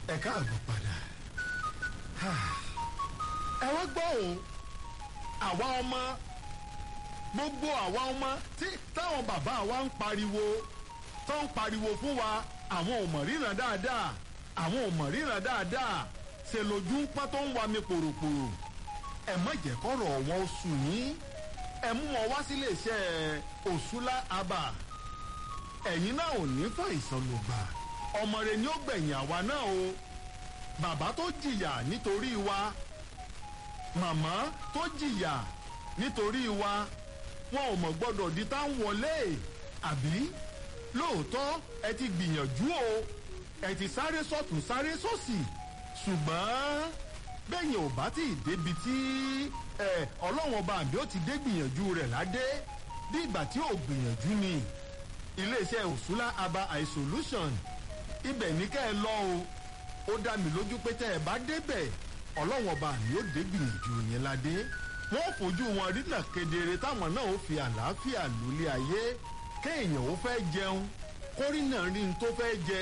ẹ káàbọ̀ padà ẹ wá gbọ́ o àwa ọmọ gbogbo àwa ọmọ tí táwọn bàbá wa ń pariwo tó ń pariwo fún wa àwọn ò mọ̀ ríran dáadáa àwọn ò mọ̀ ríran dáadáa ṣe lójú ń pọ́n tó ń wa mi pòròpòrò ẹ má jẹ́ kọ́rọ̀ wọn sùn yín ẹ mú wọn wá sílé iṣẹ́ òṣùlá abà ẹ̀yin náà ò ní fàìsàn ló gbà ọmọ rẹ ni ó gbẹ̀yìn àwa náà o bàbá tó jìyà nítorí wa màmá tó jìyà nítorí wa wọn ò mọ̀ gbọ́dọ̀ di tá ń wọlé àbí lóòótọ́ ẹ ti gbìyànjú o ẹ ti sáré sọ́tún sáré sósì ṣùgbọ́n bẹ́yìn ò bá tí ì débi tí ọlọ́wọ́n ọba àbí ó ti dé gbìyànjú rẹ̀ ládé bí ìgbà tí ò gbìyànjú ni iléeṣẹ́ òṣùlá aba isolation ibẹ̀ ní kẹ́ ẹ lọ o ó dá mi lójú pé tẹ́ ẹ bá débẹ̀ ọlọ́wọ́n ọba àmì ó dé gbìyànjú yẹn ládé wọ́n fojú wọn rínà kedere táwọn náà ó fi àlàáfíà lólé ayé kéèyàn ó fẹ́ jẹun kórìnà rí n tó fẹ́ jẹ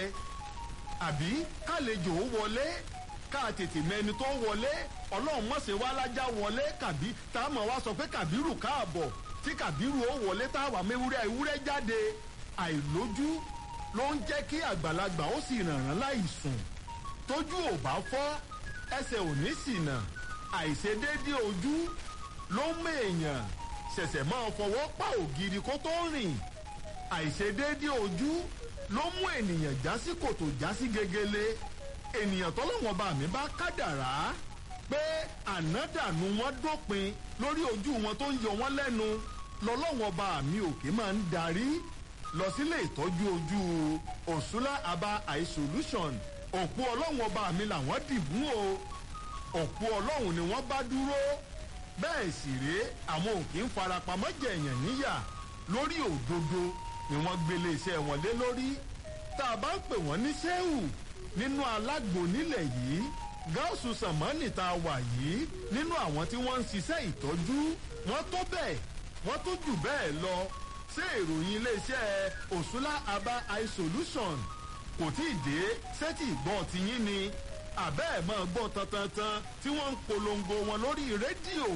àbí kálejò ó wọlé ká tètè mẹni tó wọlé ọlọ́run mọ̀sẹ̀ wá lájà wọlé kàbí tá a mọ̀ wá sọ pé kàbírù káàbọ̀ tí kàbírù ó wọlé tá a wà mẹ́wúrẹ́ ewúrẹ́ jáde àìlójú ló ń jẹ́ kí àgbàlagbà ó sì rànràn láì sùn tójú ò bá fọ́ ẹsẹ̀ ò ní ṣìnà àìṣedéédé ojú ló ń mèèyàn ṣẹ̀ṣẹ̀ máa fọwọ́ pa ògiri kó tó rìn àìṣedéédé ojú ló mú ènìyàn já sí kòtò já sí gegele ènìyàn tọ́lọ́wọ́n bá mi bá kádàrá pé ànádànù wọn dópin lórí ojú wọn tó ń yọ wọn lẹ́nu lọ́lọ́wọ́n bá mi òkè máa ń darí lọ sílé ìtọ́jú ojú òṣùlá aba eye solution òpó ọlọ́wọ́n bá mi làwọn dìbò o òpó ọlọ́run ni wọ́n bá dúró bẹ́ẹ̀ sì rèé àwọn òkè ń farapamọ́ jẹ̀yàn níyà lórí òdodo ni wọ́n gbélé iṣẹ́ wọn lé lórí tá a bá ń pè wọ́n ní sẹ́wù nínú alágbo nílẹ̀ yìí gáàsù sàmánì tá a wà yìí nínú àwọn tí wọ́n ń ṣiṣẹ́ ìtọ́jú wọ́n tó bẹ́ẹ̀ wọ́n tó jù bẹ́ẹ̀ lọ ṣé ìròyìn iléeṣẹ́ òṣùlá aba eye solution kò tí ì dé sẹ́tì ìgbọ́n tiyín ni àbẹ́ ẹ̀ máa gbọ́ tantantan tí wọ́n ń polongo wọn lórí rédíò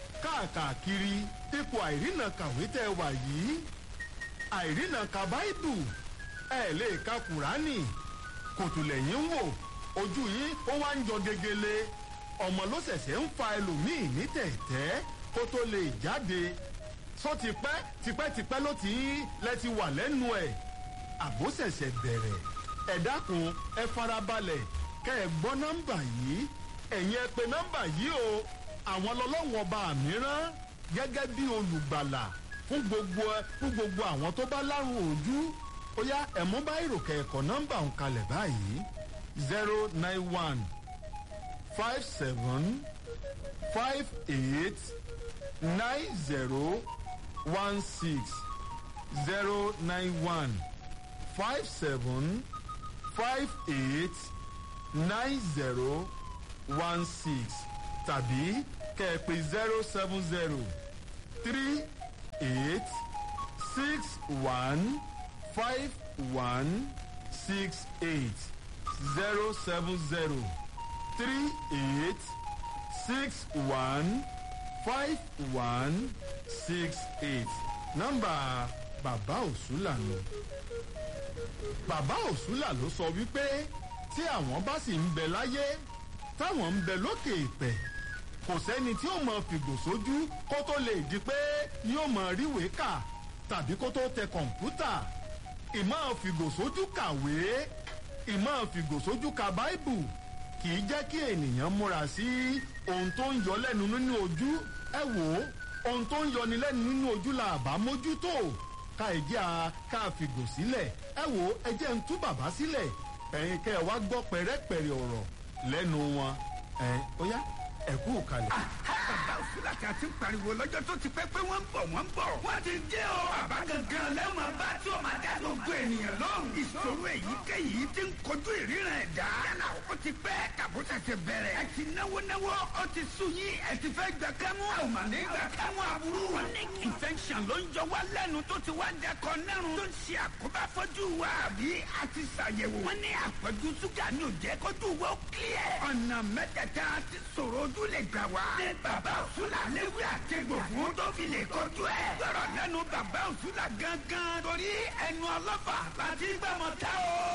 káàkiri ipò àìrìnà kàwé tẹ́ wà yìí àìrìnà ka báìbù ẹ̀ lè ka kùránì kòtò lẹ́yìn ń wò ojú yín ó wá ń jọ gegele ọmọ ló ṣẹ̀ṣẹ̀ ń fa ẹlòmíì ní tẹ̀tẹ́ kó tó lè jáde sọ tipẹ́ tipẹ́tipẹ́ ló ti ń lẹ ti wà lẹ́nu ẹ̀ àbó ṣẹ̀ṣẹ̀ bẹ̀rẹ̀ ẹ dákun ẹ farabalẹ̀ kẹ́ ẹ gbọ́ nọ́mbà yìí ẹ̀yin ẹ pé nọ́mbà yìí o àwọn lọ́lọ́wọ́n ọba mìíràn gẹ́gẹ́ bí olùgbàlà fún gbogbo fún gbogbo àwọn tó bá lárùn ojú ó yá ẹ̀mú bá ìròkè ẹ̀kọ́ nọ́mbà ń kalẹ̀ báyìí zero nine one five seven five eight nine zero one six zero nine one five seven five eight nine zero one six tàbí kẹ̀pẹ́ zero seven zero three eight six one five one six eight zero seven zero three eight six one five one six eight nọ́mbà bàbá òsùlà nù bàbá òsùlà ló sọ wípé tí àwọn bá sì ń bẹ láyé táwọn ń bẹ lókè ìpẹ kò sẹ́ni tí ó mọ fìgò sójú kó tó lè di pé yóò mọ ríwèé kà tàbí kó tó tẹ kọ̀ǹpútà ìmọ̀ fìgò sójú kàwé ìmọ̀ fìgò sójú ka báìbù kì í jẹ́ kí ènìyàn múra sí ohun tó ń yọ lẹ́nu nínú ojú ẹ wò ó ohun tó ń yọni lẹ́nu nínú ojú la àbá mójútó ká ẹ jẹ́ a ká fìgò sílẹ̀ ẹ wò ó ẹ jẹ́ ń tú bàbá sílẹ̀ ẹ̀yin kẹ́ ẹ wá gbọ́ pẹ̀rẹ́pẹ̀rẹ́ ọ̀rọ̀ lẹ́nu wọn ẹ̀ ó yá ẹ̀kú kalẹ̀. òṣùlà tí a ti ń pariwo lọ́jọ́ tó ti pẹ́ pé wọ́n ń bọ̀ wọ́n ń bọ̀. wọ́n ti dé o. bàbá gangan lẹ́wọ̀n bá tí o máa dá gbogbo ènìyàn lóhùn. ìṣòro èyíkéyìí ti ń kojú ìríran ẹ̀dá. yálà ó ti pẹ́ kàbútà ti bẹ̀rẹ̀. ẹ ti náwó náwó ó ti sú yín ẹ ti fẹ́ gbà kẹ́mú. a ò mà ní gbà kẹ́mú aburú. chronic infection ló ń jọ wá lẹ́nu tó ti wá dẹkọ nẹ́rùn. tó ń ṣe àkóbá fọ́jú wa. àbí a ti ṣàyẹ̀wò. wọ́n ní àpọ̀jù ṣúgà ní òjẹ́ kójú wa ó kílẹ̀. ọ̀nà mẹ́tẹ̀ẹ̀ta ti sọ̀rọ̀ ojú lè gbà wá. ní bàbá òṣùlà léwé àtẹ̀gbò fún tó fi lè kọjú ẹ̀. gbọ́dọ̀ lẹ́nu bàbá òṣùlà gangan. torí ẹnu ọlọ́fà láti gbàmọ̀ tá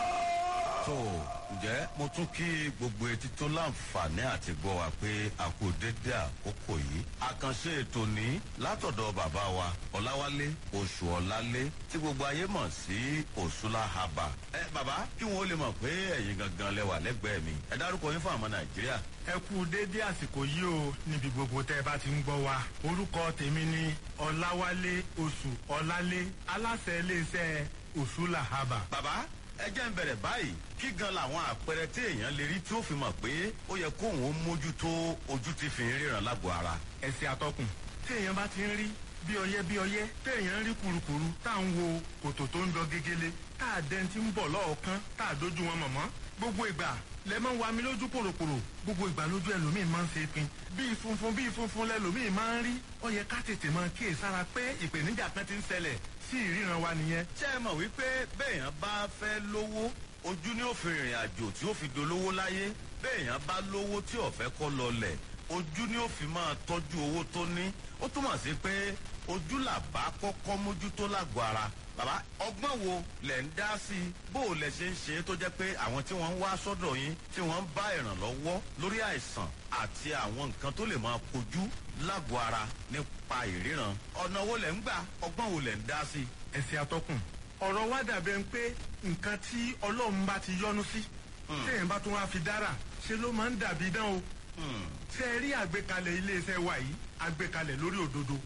o. tó ǹjẹ́ mo tún kí gbogbo etí tó láǹfààní àti gbọ́ wa pé a kú dédé àkókò yìí àkànṣe ètò ní látọ̀dọ̀ bàbá wa ọ̀làwálé oṣù ọ̀làlé tí gbogbo ayé mọ̀ sí òṣùlá haba ẹ bàbá kí wọn ó lè mọ̀ pé ẹ̀yin gangan lẹ́wà lẹ́gbẹ̀ẹ́ mi ẹ dárúkọ yín fún àwọn nàìjíríà. ẹ kú déédé àsìkò yìí o níbi gbogbo tẹ́ ẹ bá ti ń gbọ́ wa orúkọ tèmi ni ọ̀làwálé oṣù ọ̀làlé aláṣẹ iléeṣẹ́ òṣùlà haba. bàbá ẹ jẹ́ ń bẹ̀rẹ̀ báyìí kí gan làwọn àpẹẹrẹ tí èèyàn lè rí tí ó fi mọ̀ pé ó yẹ kóun ó mójútó ojú ti fi ń ríran lágbo ara. ẹsẹ̀ atọ́kùn tí èèyàn bá ti ń rí bí ọyẹ́ bí ọyẹ́ tí èèyàn ń rí kurukuru tá à ń wo kòtò tó ń jọ gegele tá à dẹ́n ti ń bọ̀ lọ́ọ̀kan tá à dójú wọn mọ̀mọ́ gbogbo ìgbà lẹ máa ń wa mi lójú pòròpòrò gbogbo ìgbà lójú ẹlòmíì máa ń ṣe pin bíi funfun bíi funfun lẹlòmíì máa ń rí ó yẹ ká tètè máa kíyèsára pé ìpèníjà kan ti ń ṣẹlẹ̀ sí ìríran wa nìyẹn ṣé ẹ mọ̀ wípé béèyàn bá fẹ́ lówó ojú ní òfin ìrìn àjò tí ó fi dolówó láyé béèyàn bá lówó tí ò fẹ́ kọ́ lọlẹ̀ ojú ní òfin máa tọ́jú owó tó ní ó túmọ̀ sí pé ojú làbá kọ́kọ́ mójútó lágbo ara bàbá ọgbọ́n wo lẹ̀ ń dá sí i bó o lẹ̀ ṣe ń ṣe é tó jẹ́ pé àwọn tí wọ́n ń wá sọ́dọ̀ yín tí wọ́n ń bá ìrànlọ́wọ́ lórí àìsàn àti àwọn nǹkan tó lè máa kojú lágbo ara nípa ìríran ọ̀nà wo lẹ̀ ń gbà ọgbọ́n wo lẹ̀ ń dá sí i. ẹsẹ̀ atọ́kùn ọ̀rọ̀ wa dàbẹ̀ ń pé nǹkan tí ọlọ́run bá ti yọ́nú sí téèyàn bá tún wá fi dára ṣe ló máa ń dàbí dán o ṣe é rí àgbékalẹ̀ iléeṣẹ́ wa yìí àgbékalẹ̀ lórí òdodo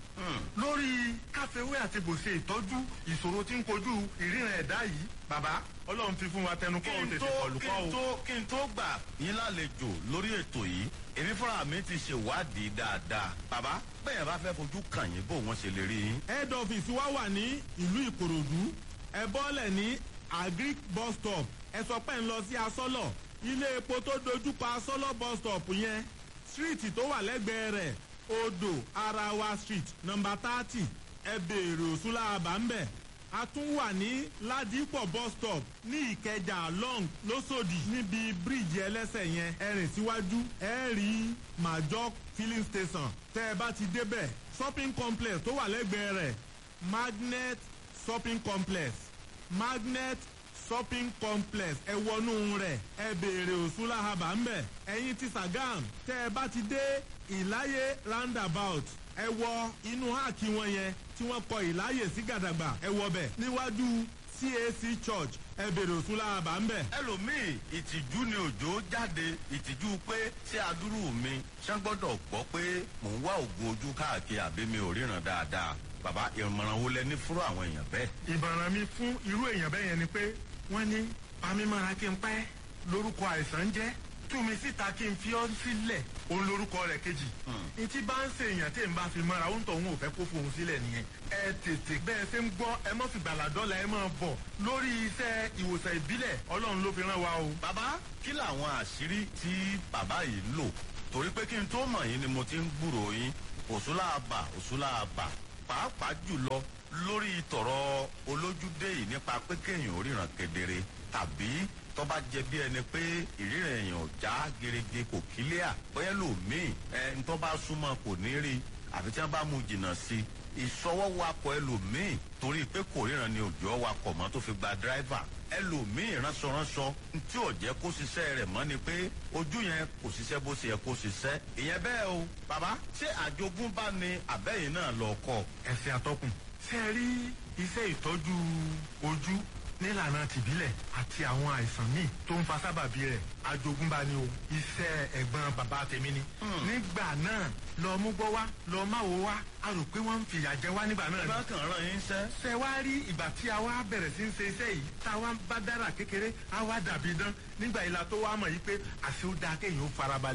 lórí káfíwé àti bòṣe ìtọ́jú ìṣòro tí ń kojú ìríran ẹ̀dá yìí bàbá ọlọ́run fi fún wa tẹnu kọ́ ò kí n tètè tó kọlù kí kọ́ n o. tó kí n tó gbà yín lálejò lórí ètò yìí èmi fúnra mi ti ṣèwádìí dáadáa bàbá bẹ́ẹ̀ bá fẹ́ fojú kàn yín bó wọ́n ṣe lè rí yín. head office wa wà ní ìlú ìkòròdú ẹ bọ́lẹ̀ ní agric bus stop ẹ sọ pé ń lọ sí asọ́lọ̀ ilé epo tó dojúkọ asọ́lọ̀ bus stop yẹn street tó wà lẹ́gbẹ̀ẹ́ rẹ̀ odò arawa street number thirty ẹ béèrè òṣùlá àbámbẹ̀ a tún wà ní ládìpọ̀ bus stop ní ìkẹjà long lọ́sọ̀dì níbi bíríìjì ẹlẹ́sẹ̀ yẹn ẹ rìn síwájú ẹ rí major filling station tẹ́ ẹ bá ti débẹ̀ shopping complex tó wà lẹ́gbẹ̀ẹ́ rẹ̀ magnet shopping complex magnet shopping complex ẹ wọnú rẹ̀ ẹ béèrè òṣùlá haba ńbẹ̀ ẹ̀yin ti sagam tẹ́ ẹ bá ti dé ìláyé roundabout ẹ wọ inú háàkì wọn yẹn tí wọ́n kọ ìláyè sí gàdàgbà ẹ wọ bẹ̀ níwájú cac church ẹ béèrè òṣùlá haba ńbẹ̀. ẹlòmíì ìtìjú ni òjò jáde ìtìjú pé ṣé adúrú mi ṣé gbọ́dọ̀ gbọ́ pé mò ń wá oògùn ojú káàkiri àbí mi ò ríran dáadáa bàbá ìmọ̀ràn wo lẹ ní fúrú àwọn èèyàn bẹ́ẹ̀. ìbàràn mi fún irú èèyàn bẹ́ẹ̀ yẹn ni pé wọ́n ní pamímọ́ra kí n pẹ́ lórúkọ àìsàn jẹ́ tú mi síta kí n fi ọ́ sílẹ̀ òun lórúkọ rẹ̀ kejì. etí bá ń ṣe èèyàn tí n bá fi mọ́ra òun tó òun ò fẹ́ kó fohùn sílẹ̀ nìyẹn. ẹ tètè bẹ́ẹ̀ ṣe ń gbọ́ ẹ mọ́ fìgbà làdọ́là ẹ máa bọ̀ lórí iṣẹ́ ìwòsàn ìbílẹ̀ ọlọ́run ló fi rán wa o. bàbá kí làwọn àṣírí tí bàbá yìí lò torí pé kí n tó mọ̀ yín ni mo ti ń gbúrò yín òṣùlá àbà òṣùlá àbà pàápàá jùlọ lórí tọ̀rọ̀ olójúdé yìí nípa pé kéèyàn ò ríran kedere tàbí tó bá jẹ bí ẹni pé ìríran èèyàn ò já gerege kò kílíà bóyá lòmíì ẹ ń tó bá súnmọ́ kò ní rí àfi tí wọ́n bá mú jìnnà sí i ìsọwọ́wakọ̀ ẹlòmíì torí pé kò ríran ni òjò wakọ̀ mọ́ tó fi gba dráìvà ẹlòmíì ránṣọránṣọ tí ò jẹ́ kó ṣiṣẹ́ rẹ̀ mọ́ ni pé ojú yẹn kò ṣiṣẹ́ bó ṣe yẹ kó ṣiṣẹ́ ìyẹn bẹ́ẹ̀ o bàbá ṣé àjogúnbá ni àbẹ́yìn náà lọ kọ́ ẹ̀sìn àtọkùn. ṣé ẹ rí iṣẹ́ ìtọ́jú ojú nílànà tìbílẹ̀ àti àwọn àìsàn míì tó ń fa sábàbí rẹ̀ àjogúnbá ni o iṣẹ́ ẹ̀gbọ́n bàbá tèmi ni. nígbà náà lọ mú gbọ́ wá lọ má wo wá a rò pé wọ́n ń fìyà jẹ wá nígbà náà ẹ ni. bá kàn rán yín sẹ́ ṣe wá rí ìgbà tí a wá bẹ̀rẹ̀ sí ń ṣe iṣẹ́ yìí tá a wá bá dára kékeré a wá dàbí dán nígbà yìí la tó wá mọ̀ yìí pé àṣé ó dáa kéèyàn ó farabalẹ̀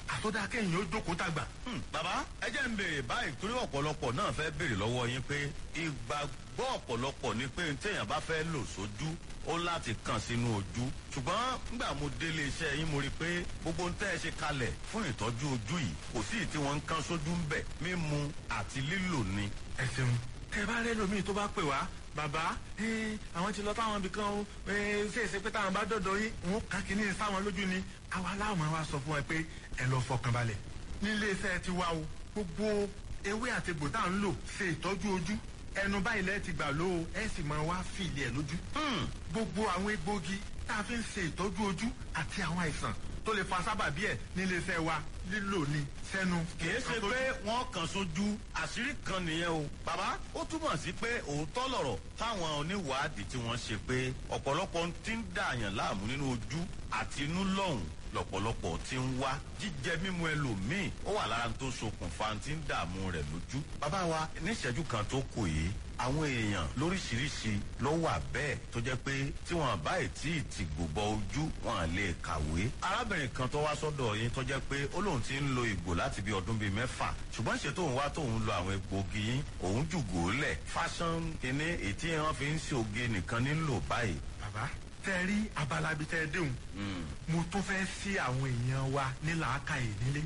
àtọ́dá kẹ́yìn ó jókòó tàgbà. Hmm, bàbá ẹ jẹ́ ń béèrè báyìí torí ọ̀pọ̀lọpọ̀ náà fẹ́ béèrè lọ́wọ́ yín pé ìgbàgbọ́ ọ̀pọ̀lọpọ̀ ni pé téèyàn bá fẹ́ lò sójú ó láti kàn sínú ojú ṣùgbọ́n nígbà mo délé iṣẹ́ yín mo rí i pé gbogbo ń tẹ́ ẹ ṣe kalẹ̀ fún ìtọ́jú ojú yìí kò sí tí wọ́n ń kán sójú ń bẹ̀ mímu àti lílò ni. ẹ ṣeun tẹ bá rẹ lómi tó bá pè wá bàbá eh, àwọn ti lọ táwọn ibì kan o eh, ṣe é ṣe pé táwọn bá dọ̀dọ̀ yín òun kàn kí ní sáwọn lójú ni àwa láwọn máa wá sọ fún ẹ pé ẹ lọ fọkàn balẹ̀ nílé iṣẹ́ ti wá o gbogbo ewé àti egbò tá à ń lò ṣe ìtọ́jú ojú ẹnu báyìí lẹ́ẹ̀ ti gbà ló o ẹ sì máa wá fìlì ẹ̀ lójú gbogbo àwọn egbògi tá a fi ń ṣe ìtọ́jú ojú àti àwọn àìsàn tó lè fa sábàbí ẹ̀ nílé iṣẹ́ wa lílò ní sẹ́nu. kìí ṣe pé wọ́n kàn sójú àṣírí kan nìyẹn o. bàbá ó túmọ̀ sí pé òótọ́ lọ̀rọ̀ táwọn oníwàádìí tí wọ́n ṣe pé ọ̀pọ̀lọpọ̀ ti ń dààyàn láàmú nínú ojú àti inú lọ́hùn lọ̀pọ̀lọpọ̀ ti ń wá jíjẹ mímu ẹlòmíì ó wà lára tó ṣokùnfà tí ń dààmú rẹ̀ lójú. bàbá wa níṣẹ́jú kan tó kù yìí àwọn èèyàn lóríṣiríṣi ló wà bẹ́ẹ̀ tó jẹ́ pé tí wọ́n bá tí ì ti gbòbọ ojú wọn lè kàwé. arábìnrin kan tó wá sọ́dọ̀ yín tó jẹ́ pé ó lóun ti ń lo ìgò láti bí ọdún bíi mẹ́fà ṣùgbọ́n ṣe tóun wá tóun lo àwọn egbògi yín òun jùgò lẹ̀ fashion kínní ètí wọn fi ń ṣe oge nìkan nílò báyìí. bàbá tẹ rí abala bíi tẹ déhùn mo tún fẹ́ sí àwọn èèyàn wa ní làákàyè nílé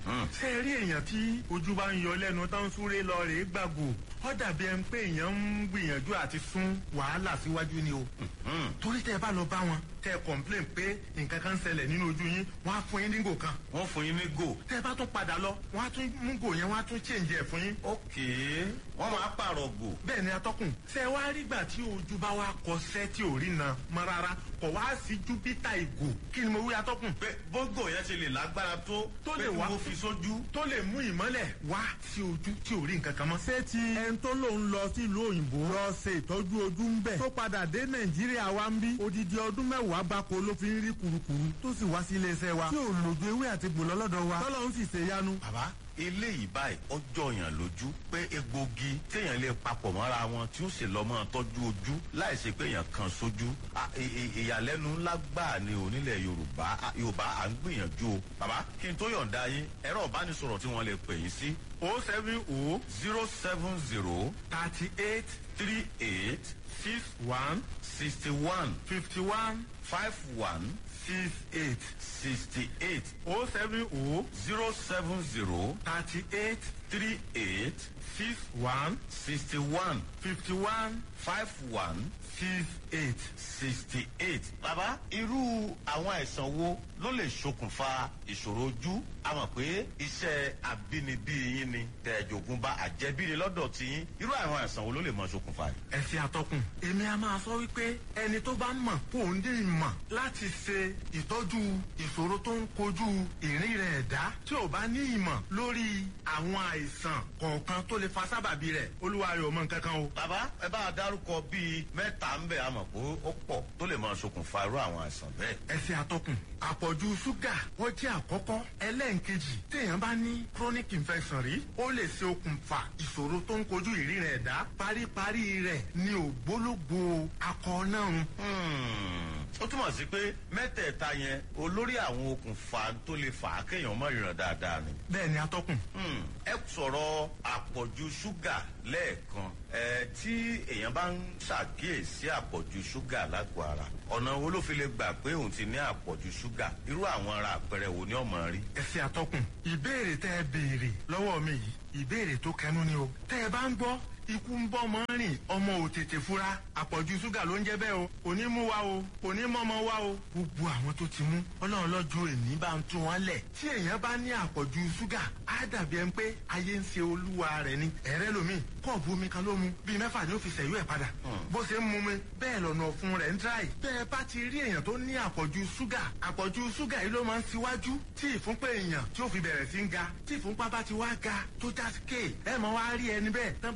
ṣe rí èèyàn tí ojú bá ń yọ lẹ́nu tó ń súré lọ rèé gbàgbó ó dàbí ẹni pé èèyàn ń gbìyànjú àti sún wàhálà síwájú ni o torí tẹ bá lọ bá wọn tẹ complain pé nǹkan kan ń ṣẹlẹ̀ nínú ojú yín wọ́n á fún yín ní gò kan wọ́n fún yín ní gò. tẹ bá tún padà lọ wọ́n á tún mú gò yẹn wọ́n á tún change ẹ̀ fún yín ókè wọ́n máa pààrọ̀ gò. bẹ́ẹ̀ ni atọ́kùn ṣe wá rígbà tí ojú bá wá kọsẹ́ tí ò rí na mọ́ rárá kọ̀ wá sí júpítà ìgò kí ni mo wí atọ́kùn pé bógò yẹn ṣe lè lágbára tó Tó lè pé wá. mo fi sójú. tó lè mú ìmọ́lẹ̀ wá sí ojú tí ò rí nǹkan kan mọ́. ṣé ti ẹni tó lòun lọ sílùú òyìnbó lọ ṣe ìtọ́jú ojú ń bẹ̀ tó padà dé nàìjíríà wa ń bí odidi ọdún mẹ́wàá gbáko ló fi ń rí kurukuru tó sì wá sí iléeṣẹ́ wa tí ò lòdù ewé àti gbòlọ́ lọ́dọ̀ wa tọ́lọ́ ń sì ṣe yanu. bàbá eléyìí báyìí ọjọ́ yàn lójú pé egbògi téèyàn lè papọ̀ mọ́ra wọn tí ó sì lọ́ mọ́ tọ́jú ojú láì ṣe pé èèyàn kan sójú À, ì- ì- ìyàlẹ́nu ńlá gbáà ni onílẹ̀ yorùbá À, yorùbá à ń gbìyànjú o bàbá kí n tó yọ̀ǹda yín ẹ̀rọ ìbánisọ̀rọ̀ tí wọ́n lè pè yín sí o seven o zero seven zero thirty eight three eight six one sixty one fifty one five one six eight sixty eight o seven o zero seven zero thirty eight three eight six one sixty one fifty one five one six eight. sixty eight. bàbá irú àwọn àìsàn wo ló lè ṣokùnfà ìṣòro ojú a mọ̀ pé iṣẹ́ àbínibí yín ni tẹ̀jọ̀gùn bá àjẹbíni lọ́dọ̀ tí yín irú àwọn àìsàn wo ló lè mọ ṣokùnfà yìí. ẹ ṣe àtọkùn èmi a máa sọ wípé ẹni tó bá mọ̀ kó o ní ìmọ̀ láti ṣe ìtọ́jú ìṣòro tó ń kojú ìrìn rẹ̀ ẹ̀dá tí ò bá ní ìmọ̀ lórí àwọn àìsàn kọ̀ọ̀kan tó lè fa sábàbí rẹ̀ olúwa rẹ̀ ò mọ nǹkan kan o. bàbá ẹ bá a dárúkọ bíi mẹ́ta ń bẹ̀ a mọ̀ pé ó pọ̀ tó lè mọ ṣokùnfà irú àwọn àìsàn bẹ́ẹ̀. ẹ ṣe àtọkùn àpọ̀jù ṣúgà wọ́n jẹ́ àkọ́kọ́ ẹlẹ́ǹkejì téèyàn bá ní chronic infection rí ó lè ṣe okùnfà ìṣòro tó ń kojú ìrìn rẹ̀ ẹ̀dá paríparí rẹ̀ ní ògbólógbò akọ náà run. Hmm, ó túmọ̀ sí pé mẹ́tẹ̀ẹ̀ta yẹn olórí àwọn okùnfà tó lè fà á kéèyàn mọ̀ ìràn dáadáa ni. bẹ́ẹ̀ ni atọ́kùn Hmm, ẹ sọ̀rọ̀ àpọ̀jù ṣúgà lẹ́ẹ̀kan ẹ tí èèyàn bá ń ṣàkíyèsí àpọ̀jù ṣúgà lágọ̀ọ́ ara ọ̀nà wo ló fi lè gbà pé òun ti ní àpọ̀jù ṣúgà irú àwọn ara àpẹẹrẹ wo ni ọmọ rí. ẹ ṣe àtọkùn ìbéèrè tẹ ẹ béèrè lọ́wọ́ mi yìí ìbéèrè tó kẹnu ni o tẹ ẹ bá ń gbọ́ ikú ń bọ́ mọ́ rìn ọmọ ò tètè fura àpọ̀jù ṣúgà ló ń jẹ́ bẹ́ẹ̀ o kò ní mú wa o kò ní mọ́mọ́ wa o gbogbo àwọn tó ti mú ọlọ́run lọ́jọ́ èní bá ń tún wọn lẹ̀ tí èèyàn bá ní àpọ̀jù ṣúgà á dàbí ẹni pé ayé ń ṣe olúwa rẹ̀ ni ẹ̀rẹ́ lomi kọ́ọ̀bù omi kan ló mu bíi mẹ́fà ni ó fi ṣẹ̀yú ẹ̀ padà bó ṣe ń mu mi bẹ́ẹ̀ lọ́nà ọ̀fun rẹ̀ ń dráì bẹ́ẹ̀ bá ti rí èèyàn tó ní àpọ̀jù ṣúgà àpọ̀jù ṣúgà yìí ló máa ń ṣíwájú tí ìfúnpá èèyàn tí ó fi bẹ̀rẹ̀ sí ń ga tí ìfúnpá bá ti wá ga tó já sí kéè ẹ̀ máa wá rí ẹni bẹ́ẹ̀ tán bá ju nǹkan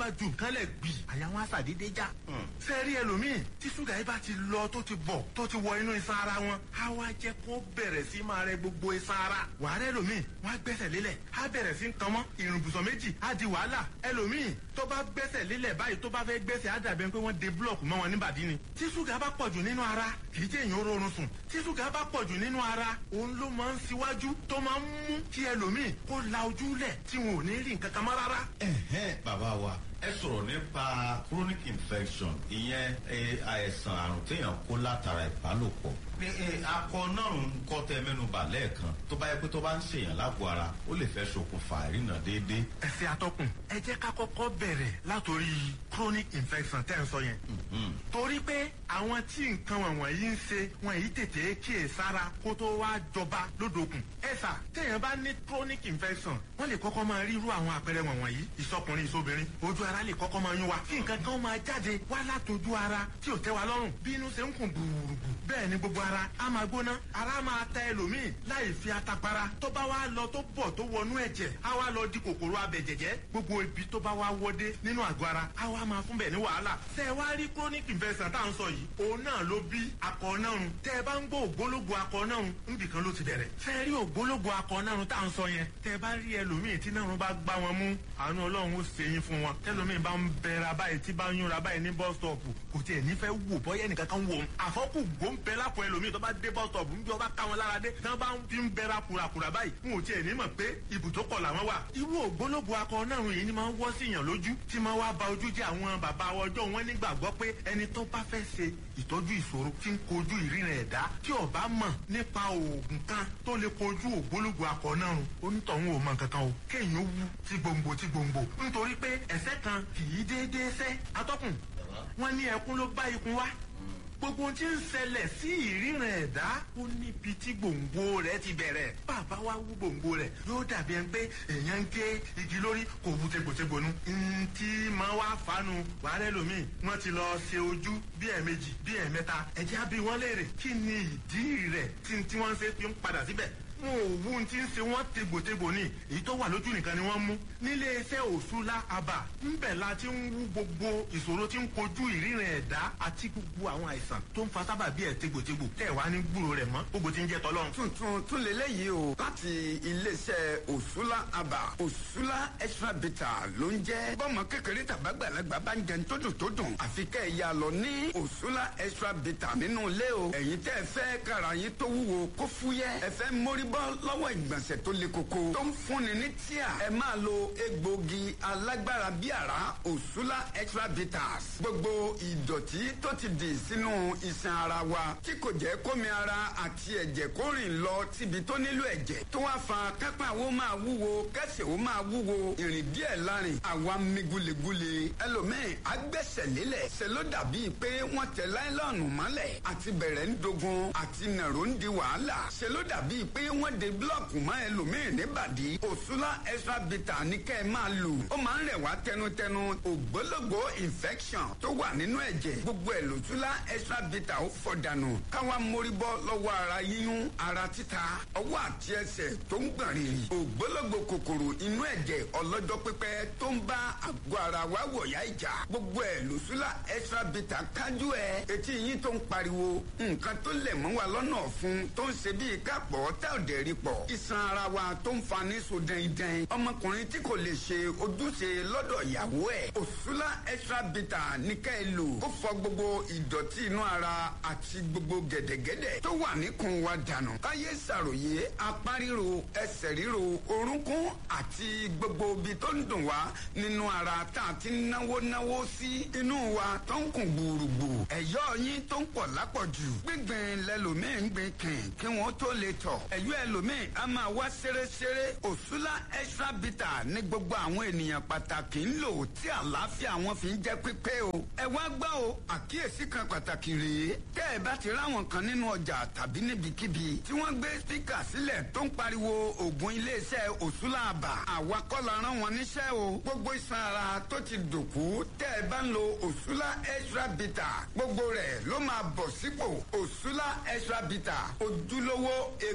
kánlẹ̀ gbì àyà wọn àṣàdédé já. sẹ́ẹ̀rí ẹlòmíì tí ṣúgà yìí bá ti lọ tó ti bọ̀ tó ti wọ inú iṣan ara wọn á wá jẹ́ kó bẹ̀rẹ̀ sí máa rẹ gbogbo iṣan ara. wàhálà ẹlòmíì wọn á gbẹ́sẹ̀ lélẹ̀ á bẹ̀rẹ̀ sí kan mọ́ ìrùnbùsọ̀ méjì á di wàhálà ẹlòmíì tó bá gbẹ́sẹ̀ lélẹ̀ báyìí tó bá fẹ́ gbẹ́sẹ̀ á dàbẹ̀ pé wọ́n de búlọ̀kù mọ́ wọn níbàdí ni. tí ṣúgà bá pọ̀jù nínú ara kì í jẹ́ èèyàn rọrùn sùn tí ṣúgà bá pọ̀jù nínú ara òun ló máa ń ṣíwájú tó máa ń mú kí ẹlòmíì kó la ojú lẹ̀ tí wọn ò ní rí nǹkan kan mọ́ rárá. ẹ̀hẹ́n bàbá wa ẹ sọ̀rọ̀ nípa chronic infection ìyẹn àìsàn àrùn téèyàn kó látara ìbálòpọ̀ ní akọ náà ń kọ́ tẹ mẹ́nuba lẹ́ẹ̀kan tó bá yẹ pé tó bá ń ṣèyàn lágbo ara ó lè fẹ́ ṣokùnfà ìrìnà déédéé. ẹsẹ̀ atọ́kùn ẹ jẹ́ ká kọ́kọ́ bẹ̀rẹ̀ látòrí chronic infection tẹ́ ń sọ yẹn. torí pé àwọn tí nǹkan wọ̀nyí ń ṣe wọn yìí tètè kíyè sára kó tó wá jọba lódòkun. ẹ̀sà téèyàn bá ní chronic infection wọ́n lè kọ́kọ́ máa rí irú àwọn àpẹẹrẹ wọ̀nyí ìsọkùnrin ìsobìnrin ojú ara lè kọ́kọ́ máa yún wa kí nǹkan kan máa jáde wá látòjú ara tí ò tẹ́ wa lọ́rùn bí inú ṣe ń kùn gbùrùgbù bẹ́ẹ̀ ni gbogbo ara á máa gbóná ara máa ta ẹlòmíì láì fi atapara tó bá wá lọ tó bọ̀ tó wọnú ẹ̀jẹ̀ á wá lọ di kòkòrò abẹ̀jẹ̀jẹ̀ gbogbo ibi tó bá wá wọdé nínú àgọ́ ara á wá máa fún bẹ̀ ní wàhálà tẹ́ ẹ wá rí chronic infection tá à ń sọ yìí òun náà ló bí akọ̀ọ́nàrún tẹ́ ẹ bá ń gbọ́ ògbólógbò akọ̀ọ́nàrún níbì kan ló ti bẹ̀rẹ̀ tẹ́ ẹ rí ògbólógbò akọ̀ọ́nàrún tá à ń sọ yẹn tẹ́ ẹ bá rí ẹlòmíì tí náà bá gbá wọn mú àánú ọlọ́run ó ṣe yín fún wọn tẹ́lómíì bá ń bẹ̀rẹ̀ báyìí tí bá ń yúnra báyìí ní bus stop kò tiẹ̀ nífẹ̀ẹ́ wò bọ́yẹ́ nìkan kan wò ó àfọ́kù gbóǹbẹ́ lápò ẹlòmíì tó bá dé bus stop ń bí ọba ká wọn lára dé tí wọ́n bá ń fi ń bẹ̀rẹ̀ kùràkùrà báyìí n ò tiẹ̀ ní mọ̀ pé ibùdókọ̀ làwọn wà. irú ògbólógbò akọ náà yìí ni máa ń wọ́ sí yàn lójú tí máa wá ba ojú jẹ́ àwọn bàbá ọjọ́ wọn nígbàgbọ́ pé ẹni tó bá fẹ́ ṣe ìtọ́jú ìṣòro tí ń kojú ìríran ẹ̀dá tí ó bá mọ̀ nípa oògùn kan tó lè kojú ògbólógbò akọ náà onítọ̀hún ò mọ̀ kankan o kéèyàn ó wú tí gbòǹgbò tí gbòǹgbò nítorí pé ẹ̀sẹ̀ kan kì í déédéé sẹ́ atọ́kùn wọn ní ẹkún ló bá ikun wá gbogbo ohun tí ń ṣẹlẹ̀ sí ìríran ẹ̀dá ó níbi tí gbòǹgbò rẹ̀ ti bẹ̀rẹ̀ bàbá wa wú gbòǹgbò rẹ̀ yóò dàbí ẹni pé èèyàn ń gé igi lórí kò wú tegbòtegbò nu ntí máa wá fanu wàhálà ẹlòmíì wọ́n ti lọ ṣe ojú bí ẹ̀ẹ̀mejì bí ẹ̀ẹ̀mẹ́ta ẹ̀jẹ̀ á bí wọ́n léèrè kí ni ìdí rẹ̀ tí tí wọ́n ṣe fi ń padà síbẹ̀ wọn ò wú ti ń ṣe wọn tegbòtegbò ni èyí tó wà lójú nìkan ni wọ́n mú nílé iṣẹ́ òṣùlá àbà ńbẹ̀ la ti ń wú gbogbo ìṣòro tí ń kojú ìríran ẹ̀dá àti gbogbo àwọn àìsàn tó ń fa sábà bí ẹ̀ tegbòtegbò tẹ̀ wá ní gbúrò rẹ̀ mọ́ gbogbo ti ń jẹ́ tọ́lọ́run. tuntun tún lélẹ́yìí o láti iléeṣẹ́ òṣùlá àbà òṣùlá extra bitter ló ń jẹ́ bọ́mọ kékeré tàbágbàlagbà bá ń jẹun tó dùn tó dùn àfi kẹ́ ẹ̀ yà lọ ní òṣùlá extra bitter nínú ilé o ẹ̀yin tẹ́ ẹ fẹ́ kára yín tó wúwo kó fúyẹ́ ẹ fẹ́ mórí bọ́ lọ́wọ́ ìgbọ̀nsẹ̀ tó le koko tó ń fúnni ní tíà ẹ máa lo egbògi alágbára bí àrá òṣùlá extra bitters gbogbo ìdọ̀tí tó ti dì sínú iṣan ara wa tí kò jẹ́ kómi ara àti ẹ̀jẹ̀ kó rìn lọ síbi tó nílò ẹ̀jẹ̀ tó wá fa kápá wo máa wúwo kẹsẹ̀ wo máa wúwo ìrìn díẹ̀ lárin àwa mi gulegule ẹlòmíì agbẹ́sẹ̀ lélẹ̀ ṣe ló dàbí pé wọ́n tẹ láìlọ́ọ̀nù mọ́lẹ̀ àti bẹ̀rẹ̀ ń dogun àti nàró ń di wàhálà ṣe ló dàbí pé wọ́n de búlọ̀kù mọ́ ẹlòmíì níbàdí òṣùlá extra bitter ní kẹ́ ẹ máa lò ó máa ń rẹ̀ wá tẹnutẹnu ògbólógbò infection tó wà nínú ẹ̀jẹ̀ gbogbo ẹ̀ lòṣùlá extra bitter ó fọ̀ dànù káwa mórí bọ́ lọ́wọ́ ara yíyún ara títa ọwọ́ àti ẹsẹ̀ tó ń gbọ̀n rìrì ògbólógbò kòkòrò inú ẹ̀jẹ̀ ọlọ́jọ́ pípẹ́ tó ń bá àgọ́ ara wa wọ̀yá ìjà gbogbo ẹ̀ lòṣùlá extra bitter kájú ẹ̀ etí yín tó ń pariwo nǹkan tó lẹ̀ mọ́ wa lọ́nà ọ̀fun tó ń ṣe bíi kápọ̀ tá ò dẹ̀ rí pọ̀ iṣan ara wa tó ń fa ní so dẹ́ndẹ́n ọmọkùnrin tí kò lè ṣe ojúṣe lọ́dọ̀ ìyàwó ẹ̀ òṣùlá extra bitter ní ká ẹ lò ó fọ gbogbo ìdọ̀tí inú ara àti gbogbo gẹ̀dẹ̀gẹ̀dẹ̀ tó wà níkùn wa dànù káyé ṣàròyé apá ríro ẹsẹ̀ ríro orúnkún àti gbogbo ibi tó ń dùn wá nínú ara tá a ti náwó náwó sí inú wa tó ń kùn gbùrùgbù ẹ̀yọ́ yín tó ń pọ̀ lápọ̀jù gbígbìn lẹ́lòmíì ń gbìn kìn kí wọ́n tó lè tọ̀ ẹ̀yọ́ ẹlòmíì a máa wá ṣeréṣeré òṣùlá extra bitter ní gbogbo àwọn ènìyàn pàtàkì ń lò tí àlàáfíà wọn fi ń jẹ́ pípé o ẹ wá gbọ́ o àkíyèsí kan pàtàkì rèé tẹ́ ẹ bá ti ráwọn kan nínú ọjà tàbí níbikíbi tí wọ́n gbé spíkà sílẹ̀ tó ń pariwo ògùn iléeṣẹ́ òṣùlá àbà àwa kọ́ la rán wọn níṣẹ́ o gbogbo iṣan ara tó ti dòkú tẹ́ ẹ bá ń lo òṣùlá extra bitter gbogbo rẹ̀ ló máa bọ̀ sípò òṣùlá extra bitter ojúlówó egbòogi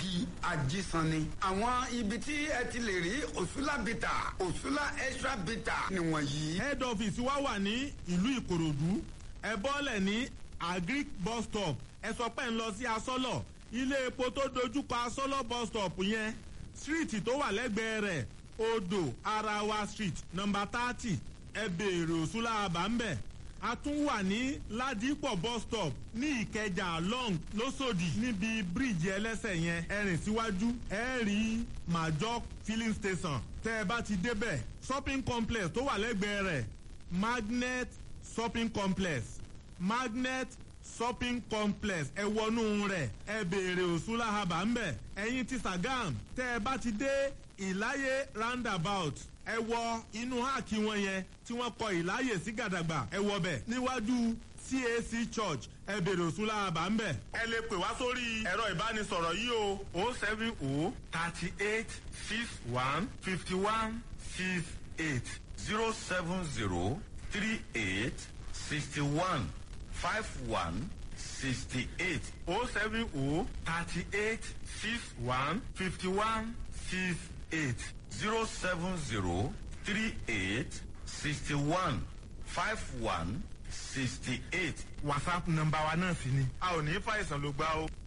agége ajísanni. àwọn ibi tí ẹ ti lè rí òṣùlá bìtà òṣùlá extra bìtà nìwọ̀nyí. head office wa wà ní ìlú ìkòròdú ẹ bọ́lẹ̀ ní agric bus stop ẹ sọ pé ń lọ sí asọ́lọ̀ ilé epo tó dojúkọ asọ́lọ̀ bus stop yẹn street tó wà lẹ́gbẹ̀ẹ́ rẹ̀ odò arawa street number thirty ẹ béèrè òṣùlá àbámbẹ̀ a tún wà ní ládìpọ̀ bus stop ní ìkẹjà long lọ́sọ̀dì níbi bíríìjì ẹlẹ́sẹ̀ yẹn ẹ rìn síwájú ẹ rí major filling station tẹ́ ẹ bá ti débẹ̀ shopping complex tó wà lẹ́gbẹ̀ẹ́ rẹ̀ magnet shopping complex magnet shopping complex ẹ wọnú rẹ̀ ẹ béèrè òṣùlá haba ńbẹ̀ ẹ̀yin ti sagam tẹ́ ẹ bá ti dé ìláyé roundabout ẹ wọ inú háàkì wọn yẹn tí wọ́n kọ ìláyè sí gàdàgbà ẹ wọ bẹ̀ níwájú cac church ẹ béèrè òṣùlá haba ńbẹ̀. ẹ lè pè wá sórí ẹ̀rọ ìbánisọ̀rọ̀ yìí o o seven o thirty eight six one fifty one six eight zero seven zero three eight sixty one five one sixty eight o seven o thirty eight six one fifty one six eight zero seven zero three eight sixty one five one sixty eight. whatsapp nọmba wa náà sì ni a ò ní fàìsàn ló gbá o.